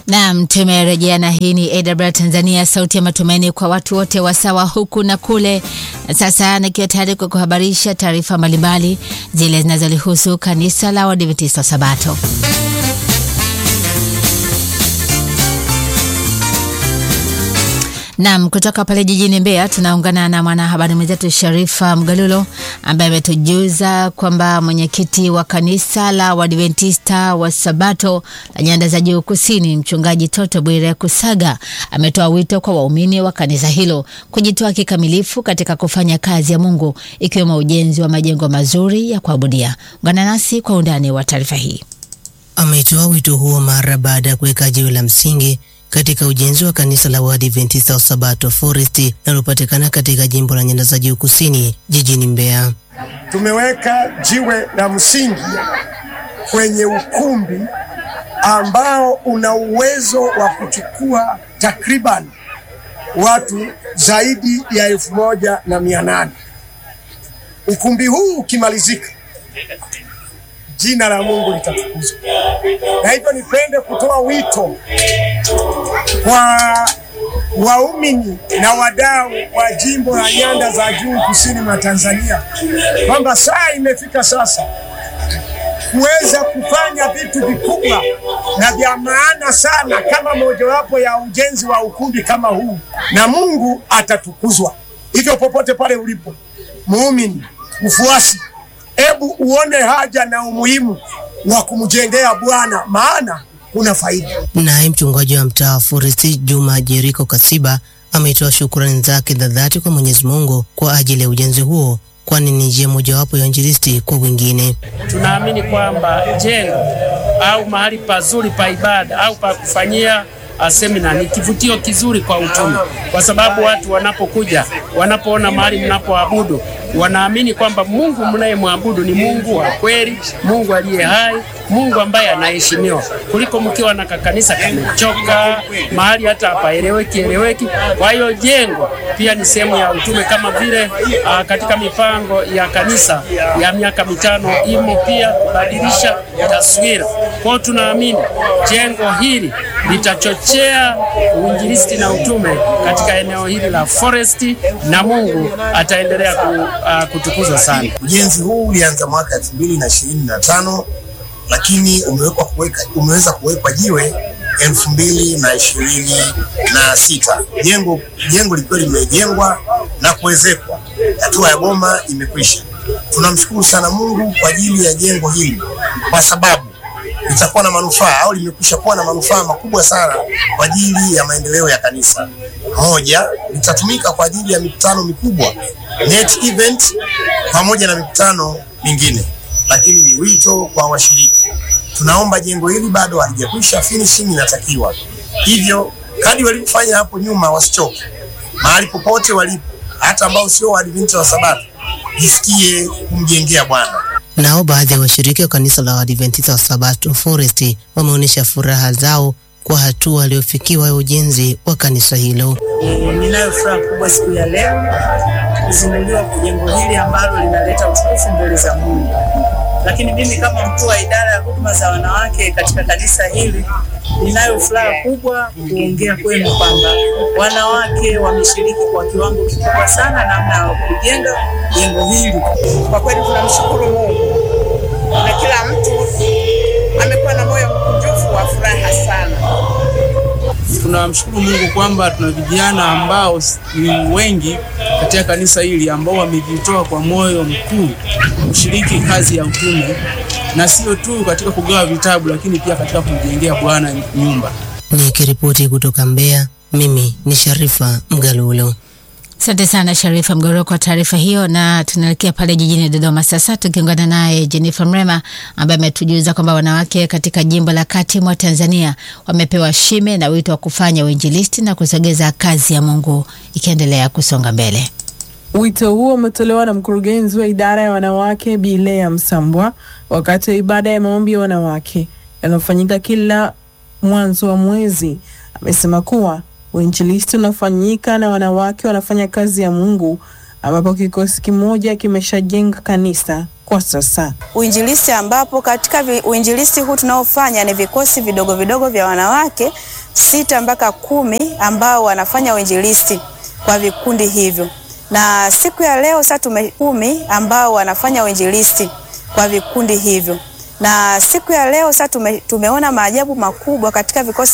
Naam, tumerejea na hii ni AWR Tanzania, sauti ya matumaini kwa watu wote wa sawa huku na kule. Sasa nikiwa tayari kwa kuhabarisha taarifa mbalimbali zile zinazolihusu kanisa la Waadventista wa Sabato. Naam, kutoka pale jijini Mbeya tunaungana na mwanahabari mwenzetu Sharifa Mgalulo ambaye ametujuza kwamba mwenyekiti wa kanisa la Waadventista wa Sabato la Nyanda za Juu Kusini, Mchungaji Toto Bwire Kusaga ametoa wito kwa waumini wa kanisa hilo kujitoa kikamilifu katika kufanya kazi ya Mungu ikiwemo ujenzi wa majengo mazuri ya kuabudia. Ungana nasi kwa undani wa taarifa hii. Ametoa wito huo mara baada ya kuweka jiwe la msingi katika ujenzi wa kanisa la Waadventista wa Sabato Forest linalopatikana katika jimbo la Nyanda za Juu Kusini jijini Mbeya. Tumeweka jiwe la msingi kwenye ukumbi ambao una uwezo wa kuchukua takriban watu zaidi ya elfu moja na mia nane. Ukumbi huu ukimalizika, jina la Mungu litatukuzwa. Na hivyo nipende kutoa wito kwa waumini na wadau wa jimbo la Nyanda za Juu kusini mwa Tanzania kwamba saa imefika sasa kuweza kufanya vitu vikubwa na vya maana sana kama mojawapo ya ujenzi wa ukumbi kama huu, na Mungu atatukuzwa. Hivyo popote pale ulipo muumini, mfuasi, hebu uone haja na umuhimu wa kumjengea Bwana, maana kuna faida. Naye mchungaji wa mtaa wa Forest Juma Jeriko Kasiba ametoa shukrani zake za dhati kwa Mwenyezi Mungu kwa ajili ya ujenzi huo, kwani ni njia mojawapo ya injilisti kwa wengine. Tunaamini kwamba jengo au mahali pazuri pa ibada au pa kufanyia semina ni kivutio kizuri kwa utume, kwa sababu watu wanapokuja, wanapoona mahali mnapoabudu, wanaamini kwamba Mungu mnayemwabudu ni Mungu wa kweli, Mungu aliye hai, Mungu ambaye anaheshimiwa, kuliko mkiwa na kakanisa kamechoka mahali hata hapaeleweki eleweki. Kwa hiyo jengo pia ni sehemu ya utume, kama vile uh, katika mipango ya kanisa ya miaka mitano imo pia kubadilisha taswira. Kwa hiyo tunaamini jengo hili litachochea uinjilisti na utume katika eneo hili la Forest, na Mungu ataendelea ku, uh, kutukuzwa sana. Ujenzi huu ulianza mwaka elfu mbili na ishirini na tano lakini umewekwa kuweka umeweza kuwekwa jiwe elfu mbili na ishirini na sita jengo jengo likiwa limejengwa na kuwezekwa, hatua ya boma imekwisha. Tunamshukuru sana Mungu kwa ajili ya jengo hili kwa sababu litakuwa na manufaa au limekwisha kuwa na manufaa makubwa sana kwa ajili ya maendeleo ya kanisa. Moja, litatumika kwa ajili ya mikutano mikubwa net event pamoja na mikutano mingine, lakini ni wito kwa washiriki. Tunaomba jengo hili bado halijakwisha, finishing inatakiwa. Hivyo kadi walivyofanya hapo nyuma wasichoke, mahali popote walipo, hata ambao sio Waadventista wa Sabato, jisikie kumjengea Bwana. Nao baadhi ya washiriki wa kanisa la Waadventista wa Sabato Forest wameonyesha furaha zao kwa hatua waliofikiwa ya ujenzi wa kanisa hilo. Ninayo furaha kubwa siku ya leo kuzinduliwa kwa jengo hili ambalo linaleta utukufu mbele za Mungu. Lakini mimi kama mkuu wa idara ya huduma za wanawake katika kanisa hili ninayo furaha kubwa kuongea kwenu kwamba wanawake wameshiriki kwa kiwango kikubwa sana namna ya kujenga jengo hili. Kwa kweli tunamshukuru Mungu na kila mtu amekuwa na moyo mkunjufu wa furaha sana. Tunamshukuru Mungu kwamba tuna vijana ambao ni wengi katika kanisa hili ambao wamejitoa kwa moyo mkuu kushiriki kazi ya utume, na sio tu katika kugawa vitabu, lakini pia katika kumjengea Bwana nyumba. Nikiripoti kutoka Mbeya, mimi ni Sharifa Mgalulo. Asante sana Sharifa Mgoro kwa taarifa hiyo, na tunaelekea pale jijini Dodoma sasa tukiungana naye Jennifer Mrema ambaye ametujuza kwamba wanawake katika jimbo la kati mwa Tanzania wamepewa shime na wito wa kufanya uinjilisti na kusogeza kazi ya Mungu ikiendelea kusonga mbele. Wito huo umetolewa na mkurugenzi wa idara ya wanawake Bi Lea Msambwa wakati wa ibada ya maombi ya wanawake yanayofanyika kila mwanzo wa mwezi. Amesema kuwa uinjilisti unafanyika na wanawake wanafanya kazi ya Mungu ambapo kikosi kimoja kimeshajenga kanisa kwa sasa. Uinjilisti ambapo katika vi, uinjilisti huu tunaofanya ni vikosi vidogo vidogo vya wanawake sita mpaka kumi ambao wanafanya uinjilisti kwa vikundi hivyo, na siku ya leo sasa tume kumi ambao wanafanya uinjilisti kwa vikundi hivyo, na siku ya leo sasa tume, tumeona maajabu makubwa katika vikosi